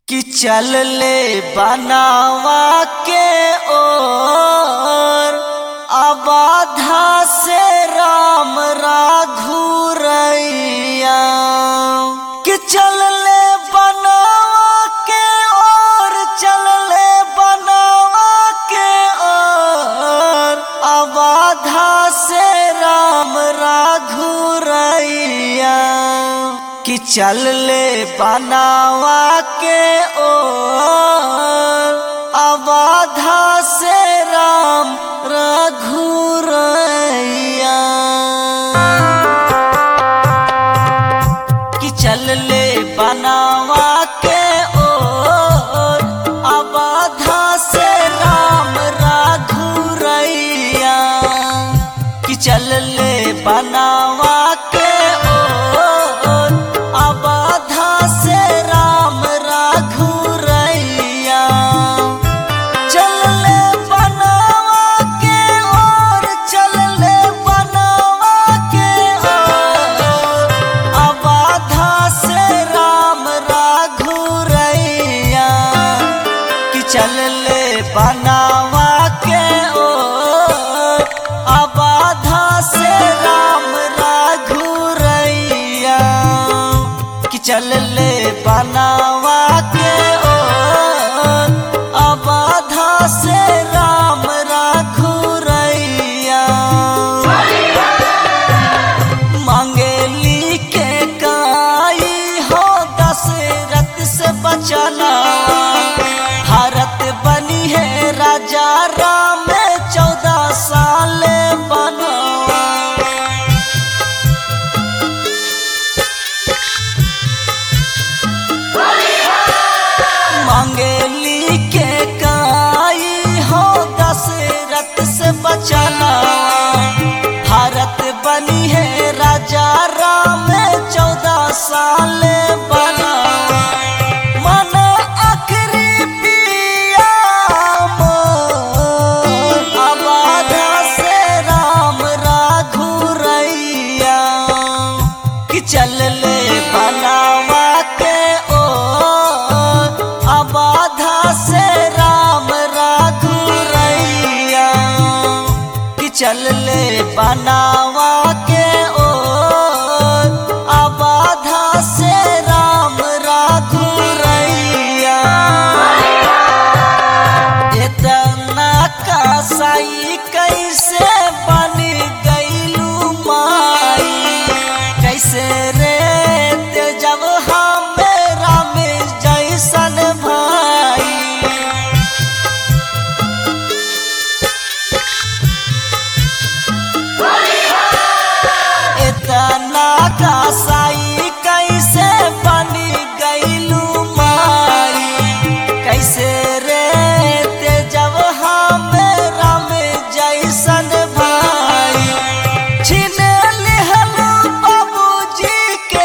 कि चल ले बनावा के ओर अबाधा से राम राघुरैया कि चल ले बनावा के ओर चल ले बनावा के ओर अबाधा से राम राघुरैया कि चल ले बनावा के ओर अबाधा से राम रघुरैया कि चल ले बनावा के ओर अबाधा से राम रघुरैया कि चल ले बनावा के ओर अबाधा से राम रघुरैया चल ले बनावा के ओर चल ले बनावा के ओर अबाधा से राम रघुरैया कि चल ले बनावा के ओर अबाधा से राम रघुरैया कि चल ले बनावा के ओर अबाधा से राम रघुरैया मांगेली के काई हो दशरथ से बचना भारत बनी है राजा राम चौदह साल बना मांगेली के काई हो दशरथ से बचना भारत बनी है राजा राम चौदह साल बना मन आखिरी पिया मोर, अबाधा से राम राघुरैया कि चल ले बनावा के ओर अबाधा से राम राघुरैया कि चल ले बनावा के ओर अबाधा से राम राघुरैया इतना कसाई कैसे बन गईलू माई कैसे रे ते जब हम राम जैसन भाई इतना कसाई कैसे बन गईलू माई कैसे रे ते जब हम राम जैसन भाई छीन लिहलू बाबूजी के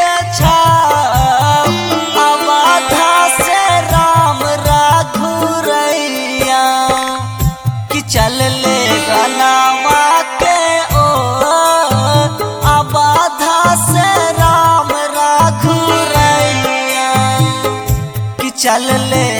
छाप अबाधा से राम राघुरैया कि चल ले गनावा के ओर अबाधा से राम राघुरैया कि चल ले